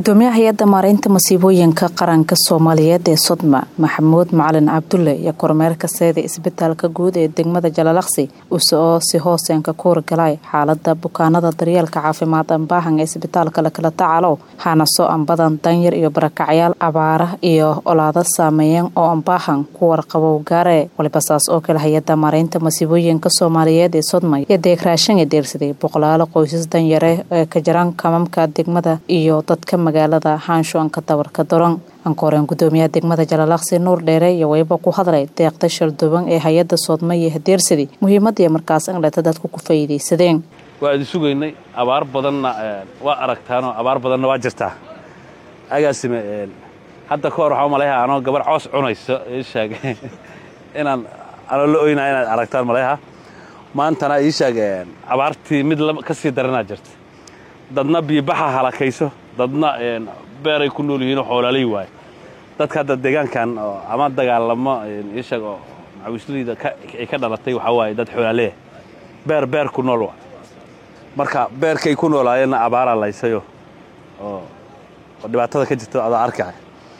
gudoomiyaha hay-adda maareynta masiibooyinka qaranka soomaaliyeed ee sodma maxamuud macalin cabdulle iyo kormeerka seeda isbitaalka guud ee degmada jalalaqsi use oo si hooseenka ku horgalay xaalada bukaanada daryeelka caafimaad ambaahan ee isbitaalka lakala tacalow hanaso ambadan danyar iyo barakacyaal abaara iyo olaada saameeyeen oo ambaahan ku warqabow gaare waliba saas oo kale hay-adda maareynta masiibooyinka soomaaliyeed ee sodma iyo deegraashan ee deersaday boqolaalo qoysas danyare ee ka jiraan kamamka degmada iyo dadka magaalada haanshoanka dabarka daron ankooreen gudoomiyaha degmada jalalaqsi nuur dheere iyo wayba ku hadlay deeqda shalduban ee hay-adda soodma iyo hadeersadi muhiimadii markaas angleta dadku ku faa'iidaysadeen waa idin sugaynay abaar badanna waa aragtaanoo abaar badanna waa jirtaa agaasime hadda ka hor waxaa malayha anoo gabar coos cunayso ii sheeg inaan anoo la oynaa inaad aragtaan malayha maantana ii sheeg abaartii mid ka sii daranaa jirta dadna biibaxa halakayso dadna beeray ku nool yihiinoo xoolaalay waaye dadka hadda deegaankan ama dagaalamo ii sheeg oo macawisleyda ay ka dhalatay waxaa waaye dad xoolaaleya beer beer ku nool waa marka beerkay ku noolaayeenna abaaraa laysayo oo dhibaatada ka jirta adaa arkaya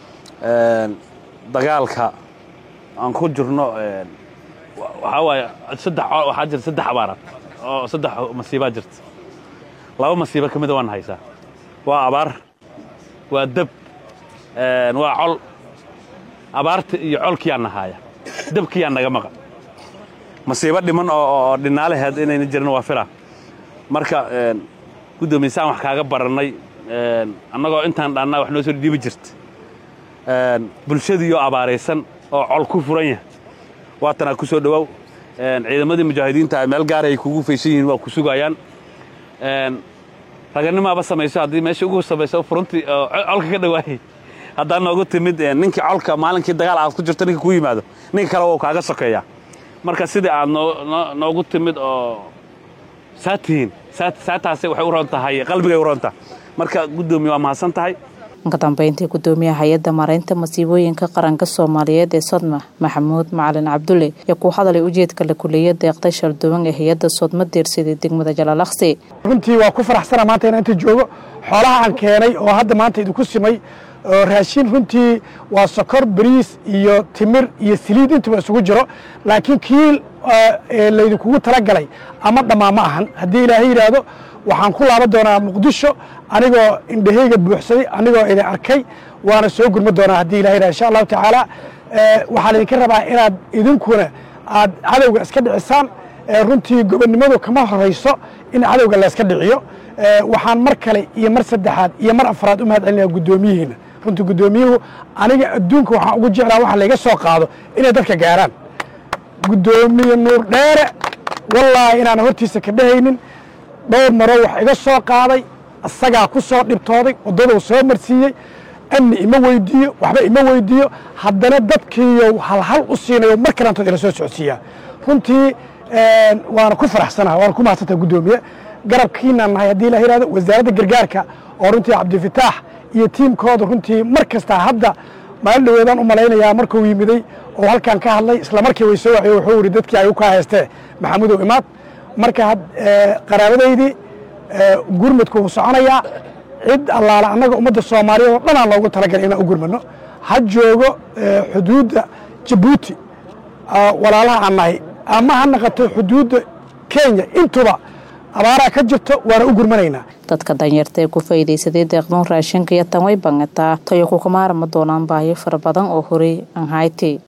dagaalka aan ku jirno waxaa waaye saddex waxaa jirta saddex abaaraad oo saddex masiibaa jirta laba masiibo ka mida waan haysaa waa abaar waa deb waa col abaarta iyo colkiyaa nahaaya debkiyaa naga maqan masiibo dhiman oo dhinaalaheed inayna jirin waa fila marka guddoomiysaan wax kaaga barannay annagoo intaan dhaannaa wax noo soo dhiibi jirta bulshadiioo abaaraysan oo col ku furan yahay waatanaa ku soo dhowaaw ciidamadii mujaahidiinta meel gaara ay kugu faysan yihiin waa ku sugayaan raganimaaba samayso haddii meesha ugu samayso furuntii colka ka dhawaayay haddaa noogu timid ninkii colka maalinkii dagaal aad ku jirto ninka ku yimaado ninka kale wou kaaga sokeeyaa marka sidii aad noogu timid oo saa tihiin saataase waxay u roon tahay qalbigay u roontaha marka guddoomiye waa mahadsan tahay ka dambeyntii gudoomiyaha hay-adda maareynta masiibooyinka qaranka soomaaliyeed ee sodma maxamuud macalin cabdulle iyo ku hadalay ujeedka la kuleeya deeqda shalduwan ee hay-adda soodma deersaday degmada jalalaqsi runtii waa ku faraxsana maanta inaan inta joogo xoolaha aan keenay oo hadda maanta idinku simay oo raashin runtii waa sokor bariis iyo timir iyo saliid intuba isugu jiro laakiin kii laydinkugu talagalay ama dhammaa ma ahan haddii ilaahay yidhaahdo waxaan ku laaban doonaa muqdisho anigoo indhahayga buuxsaday anigoo idin arkay waana soo gurma doonaa haddii ilahay yidhahdo insha allahu tacaala waxaan idinka rabaa inaad idinkuna aad cadowga iska dhicisaan runtii gobonnimadu kama horayso in cadowga layska dhiciyo waxaan mar kale iyo mar saddexaad iyo mar afraad u mahad celinaya guddoomiyihiina runtii guddoomiyuhu aniga adduunka waxaan ugu jeclaa waxa layga soo qaado inay dadka gaaraan guddoomiye nuur dheere wallaahi inaan hortiisa ka dhehaynin dhowr maroo wax iga soo qaaday isagaa ku soo dhibtooday waddaduu soo marsiiyey amni ima weydiiyo waxba ima weydiiyo haddana dadkiiyo halhal u siinayo mar kalantood ila soo socodsiiyaa runtii waana ku faraxsanaha waana ku mahadsantaha guddoomiye garabkiinaan nahay haddii la yihahdo wasaaradda gargaarka oo runtii cabdifataax iyo tiimkooda runtii mar kastaa hadda maalin dhaweedaan u malaynayaa markuu yimiday oo halkan ka hadlay isla markii way soo waxiye wuxuu yidhi dadkii ayuu ka haystee maxamudow imaad marka qaraabadaydii gurmadku wuu soconayaa cid allaala annaga ummadda soomaaliyeed oo dhanaan loogu talagalay inaan u gurmadno ha joogo xuduudda jabuuti walaalaha aan nahay ama ha naqato xuduudda kenya intuba abaaraa ka jirto waana u gurmanaynaa dadka danyarta ee ku faa'iidaysaday deeqdoon raashinka iyo tan way bangataa tayo kukamaarama doonaan baahiyo fara badan oo horey aan hayti